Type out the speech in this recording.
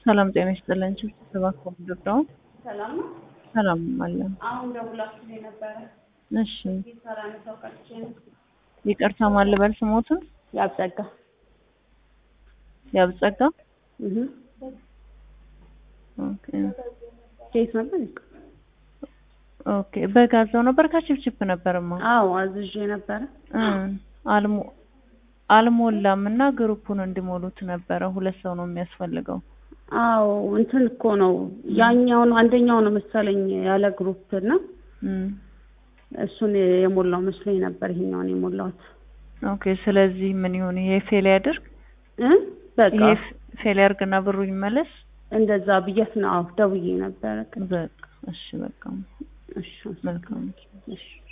ሰላም ጤና ይስጥልን። ስብሰባ ኮምዶዳው ሰላም ነው። ሰላም አለ። አሁን ደውላችሁ የነበረ እሺ ይሰራ ነው ሰውቃችን ይቅርታ ማልበል ስሞትን ያብጸጋ ያብጸጋ እህ ኦኬ ኬት ነበር? ኦኬ በጋዛው ነበር ካችፕችፕ ነበርማ አዎ አዝዤ ነበረ። እ አልሞ አልሞላም እና ግሩፑን እንዲሞሉት ነበረ። ሁለት ሰው ነው የሚያስፈልገው። አዎ እንትን እኮ ነው ያኛው ነው አንደኛው ነው መሰለኝ ያለ ግሩፕ እና እም እሱን የሞላው መስሎኝ ነበር ይሄኛውን የሞላሁት ኦኬ ስለዚህ ምን ይሁን ይሄ ፌል ያድርግ እ በቃ ይሄ ፌል ያድርግና ብሩ ይመለስ። እንደዛ ብዬት ነው አዎ ደውዬ ነበረ። በቃ እሺ በቃ እሺ መልካም እሺ